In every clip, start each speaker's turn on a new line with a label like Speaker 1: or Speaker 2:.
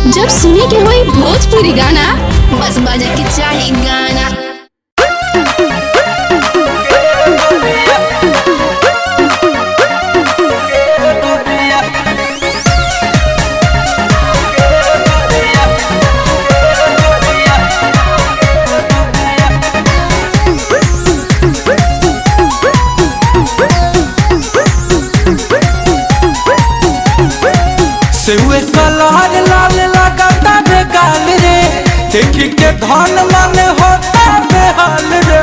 Speaker 1: जब सुने के होई भोजपुरी गाना बस बजे के चाही गाना
Speaker 2: सेवे कलर लाल लगाता रे गाल रे देखी के धन मन होता बेहाल रे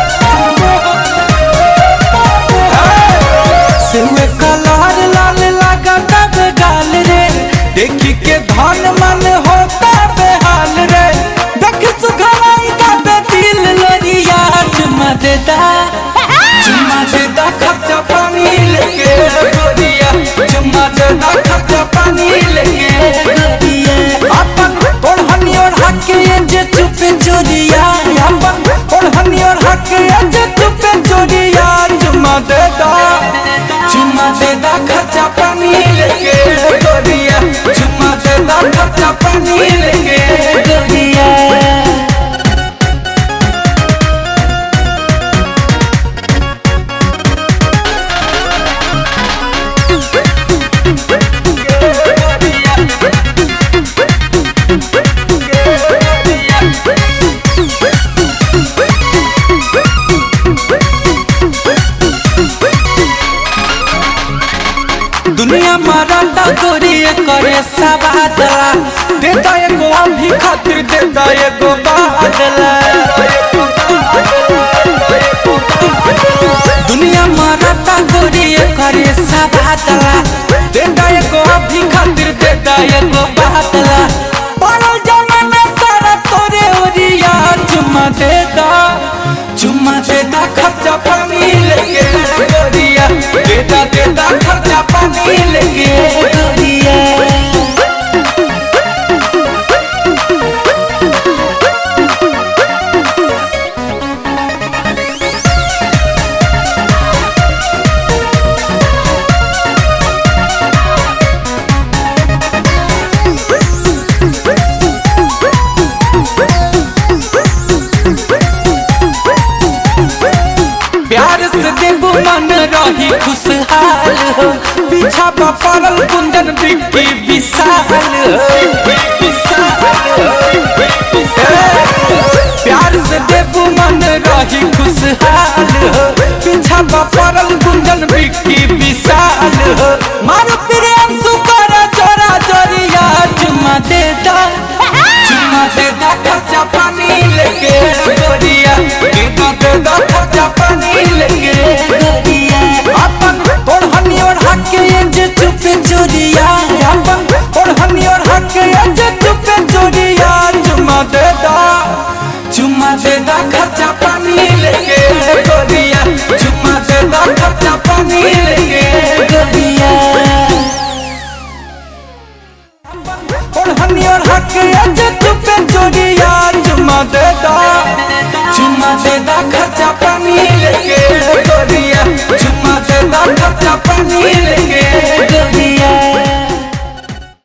Speaker 2: सेवे कलर लाल लगाता रे गाल रे देखी के धन मन होता बेहाल रे देख सुखराई का बे दिल लरिया चुमा देता चुमा देता खर्चा पानी लेके गोरिया चुमा देता खर्चा पानी लेके गोरिया अपन ओढ़नी और हके जे चुपे चोरिया अपन ओढ़नी और हके जे चुपे चोरिया चुमा देता चुमा देता खर्चा पानी लेके गोरिया चुमा देता खर्चा पानी लेके गोरिया दुनिया मरता गोरी करे सबादला देता एगो अभी खातिर देता एगो बादला दुनिया मरता गोरी करे सबादला देता एगो अभी खातिर देता एगो बादला पड़ल जमाना सारा तोरे ओरिया चुम्मा देता चुम्मा देता खर्चा पानी लेके गोरिया देता देता खर्चा पानी लेके गोरिया प्यार से देबू मन रही खुशहाल हो पीछा पर पड़ल कुंदन बिक्की विशाल हो प्यार से देबू मन रही खुशहाल हो पीछा पर पड़ल कुंदन बिक्की विशाल हो मारो प्रेम सुकर जोरा जोरिया चुम्मा देता चुम्मा देता खर्चा पानी लेके गोरिया देता देता खर्चा पानी लेके गोरिया अपन ओढ़नी और हके जे चुपे चोरिया अपन ओढ़नी और हके जे चुपे चोरिया चुम्मा देता चुम्मा देता खर्चा पानी लेके गोरिया चुम्मा देता खर्चा पानी लेके गोरिया ओढ़नी और हके जे चुपे चोरिया चुम्मा देता चुम्मा देता खर्चा पानी लेके गोरिया चुम्मा देता खर्चा पानी लेके गोरिया